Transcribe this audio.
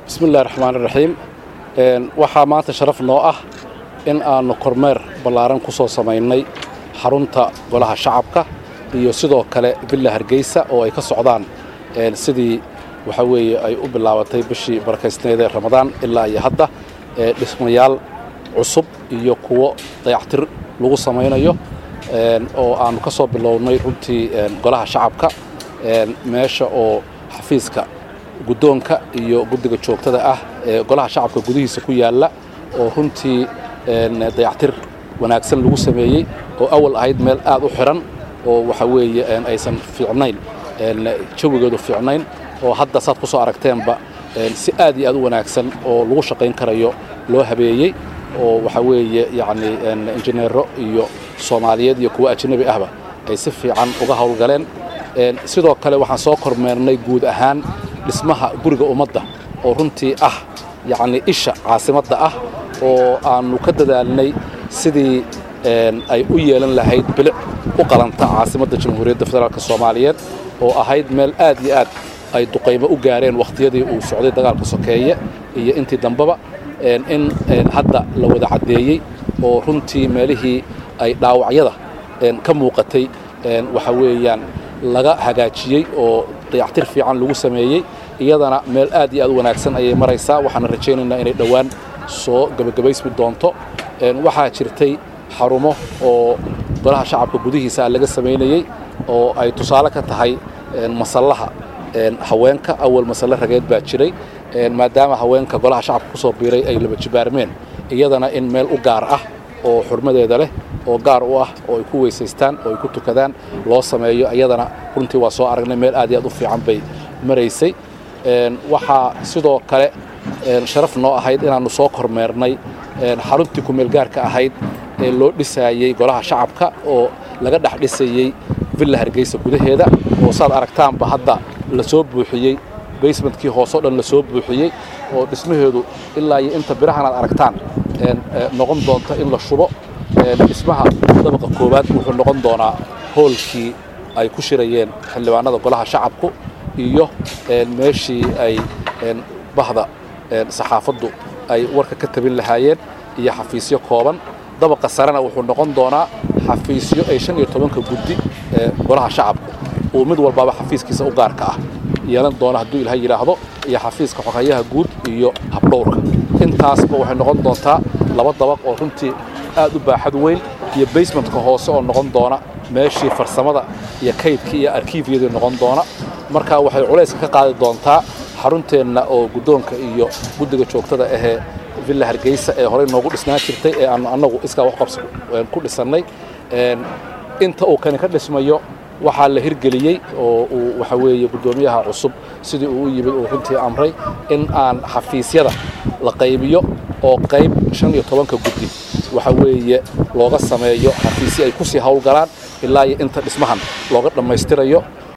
bismi illahi raxmaan iraxiim waxaa maanta sharaf noo ah in aannu kormeer ballaaran ku soo samaynay xarunta golaha shacabka iyo sidoo kale villa hargeysa oo ay ka socdaan sidii waxa weeye ay u bilaabatay bishii barakaysneed ee ramadaan ilaa iyo hadda dhismayaal cusub iyo kuwo dayactir lagu samaynayo oo aannu ka soo bilownay runtii golaha shacabka meesha oo xafiiska guddoonka iyo guddiga joogtada ah ee golaha shacabka gudihiisa ku yaalla oo runtii dayactir wanaagsan lagu sameeyey oo awal ahayd meel aad u xidhan oo waxa weeye aysan fiicnayn jawigeedu fiicnayn oo hadda saad ku soo aragteenba si aad iyo aad u wanaagsan oo lagu shaqayn karayo loo habeeyey oo waxa weeye yacni injineero iyo soomaaliyeed iyo kuwo ajnabi ahba ay si fiican uga howlgaleen sidoo kale waxaan soo kormeernay guud ahaan dhismaha guriga ummadda oo runtii ah yacni isha caasimadda ah oo aannu ka dadaalnay sidii ay u yeelan lahayd bilic u qalanta caasimadda jamhuuriyadda federaalk soomaaliyeed oo ahayd meel aad iyo aad ay duqaymo u gaareen wakhtiyadii uu socday dagaalka sokeeye iyo intii dambeba in hadda la wada caddeeyey oo runtii meelihii ay dhaawacyada ka muuqatay waxa weeyaan laga hagaajiyey oo dayactir fiican lagu sameeyey iyadana meel aad iyo aad u wanaagsan ayay maraysaa waxaana rajaynaynaa inay dhowaan soo gebagabaysmi doonto waxaa jirtay xarumo oo golaha shacabka gudihiisa laga samaynayey oo ay tusaale ka tahay masallaha haweenka awal masalle rageed baa jiray maadaama haweenka golaha shacabka ku soo biiray ay laba jibaarmeen iyadana in meel u gaar ah oo xurmadeeda leh oo gaar u ah oo ay ku weysaystaan oo ay ku tukadaan loo sameeyo iyadana runtii waa soo aragnay meel aad iyo aad u fiican bay maraysay waxaa sidoo kale sharaf noo ahayd inaannu soo kormeernay xaruntii kumeelgaarka ahayd ee loo dhisaayey golaha shacabka oo laga dhex dhisayey villa hargeysa gudaheeda oo saad aragtaanba hadda la soo buuxiyey basementkii hooseo dhan la soo buuxiyey oo dhismaheedu ilaa iyo inta birahan aad aragtaan noqon doonta in la shubo dhismaha dabaqa koowaad wuxuu noqon doonaa hoolkii ay ku shirayeen xildhibaanada golaha shacabku iyo meeshii ay bahda saxaafaddu ay warka ka tabin lahaayeen iyo xafiisyo kooban dabaqa sarena wuxuu noqon doonaa xafiisyo ay shan iyo tobanka guddi ee golaha shacabku uu mid walbaaba xafiiskiisa u gaarka ah yeelan doona hadduu ilahay yidhaahdo iyo xafiiska xogayaha guud iyo habdhowrka intaasba waxay noqon doontaa laba dabaq oo runtii aad u baaxad weyn iyo basementka hoose oo noqon doona meeshii farsamada iyo kaydkii iyo arkiifyadii noqon doona marka waxay culayska ka qaadi doontaa xarunteenna oo guddoonka iyo guddiga joogtada ahee villa hargeysa ee horey noogu dhisnaan jirtay ee aanu annagu iskaa wax qabsi ku dhisannay inta uu kani ka dhismayo waxaa la hirgeliyey oo uu waxa weeye guddoomiyaha cusub sidii uu u yimid uu runtii amray in aan xafiisyada la qaybiyo oo qayb shan iyo tobanka guddi waxa weeye looga sameeyo xafiisyo ay ku sii howlgalaan ilaa iyo inta dhismahan looga dhammaystirayo